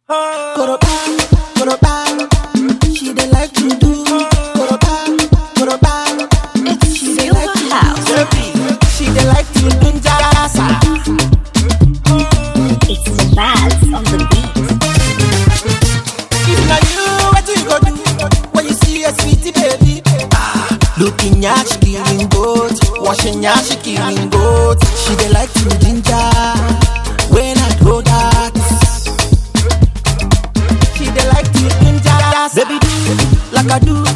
Koroba, koroba, she dey like to do. Koroba, koroba, she dey like to do. She dey like to do jasa. It's the vibes on the beat. If na you, what you go do when you see a sweetie baby? Ah, looking at she killing goat, washing ya she killing goat. She dey like to ginger when I throw that. She dey like to ginger, baby do like I do,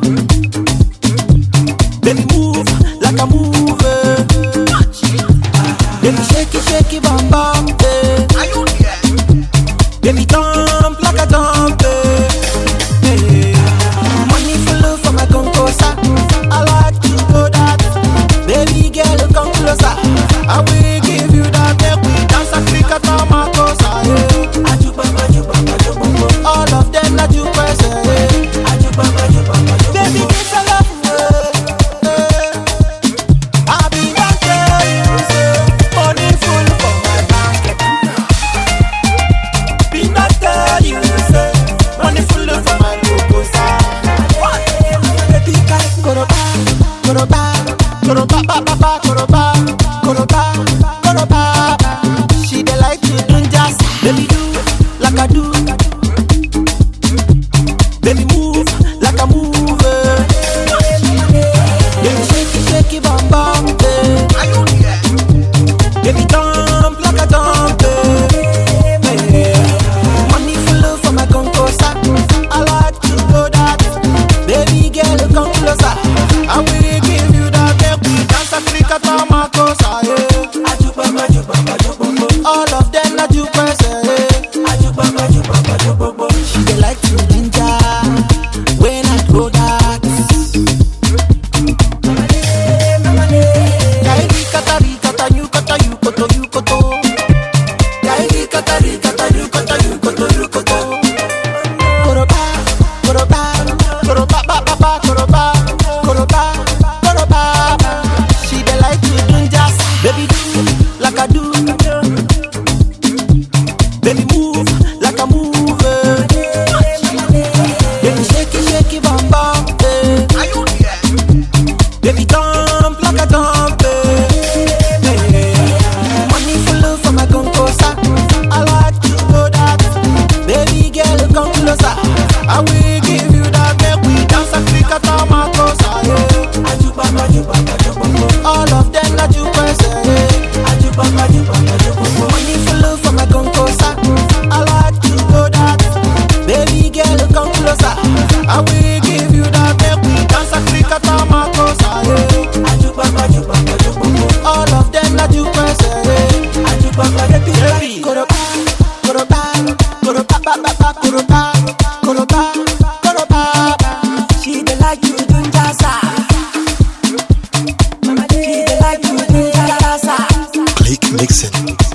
baby move like I move. eh. Baby shake it, shake it, bam bam. eh. Baby jump like a jump. eh. Hey. Money flow for my concosa. I like to go that. Baby girl, come closer. I will give you that. Make we dance Africa to my cosa. Yeah. All of them like you press. Yeah. Baby, give a love. Yeah. Yeah. I be that girl you say. Money full for my bank. Be not tell you say money full for my proposal. Koroba, koroba, koroba, ba ba ba, koroba, koroba, koroba. She dey like to do just, baby do like I do, baby move like I move. eh. Baby shake it, shake it, bam bam, eh. Baby jump like I jump, eh. Eh. Money flow for my concosa. I like to go that. Baby girl, come closer. I will give you that. Make we dance Africa to my cosa, yeah. All of them like you press, yeah. She dey like to ginger when I throw that. Kairi katari kata you kata you koto you koto. Kairi katari kata you kata you koto you koto. Koroba, koroba, koroba ba ba ba koroba, koroba, koroba. She dey like to do just baby do like I do. Baby move like I move. eh. Baby shake it, shake it, bam bam. eh. Baby jump like a jump. eh. Eh. Money flow for my concosa. I like to go that. Baby girl, come closer. I will give you that. Make we dance Africa to my cosa. Yeah. All of them like you press. Yeah. Money flow for my concosa. I like to go that. Baby girl, come closer. I will give you that. Make we dance Africa to my cosa. Yeah. All of them like you press. Yeah. Baby, koroba, koroba, koroba, ba ba ba, koroba, koroba, koroba. She dey like you do jasa. She dey like you do jasa. Click Mixing.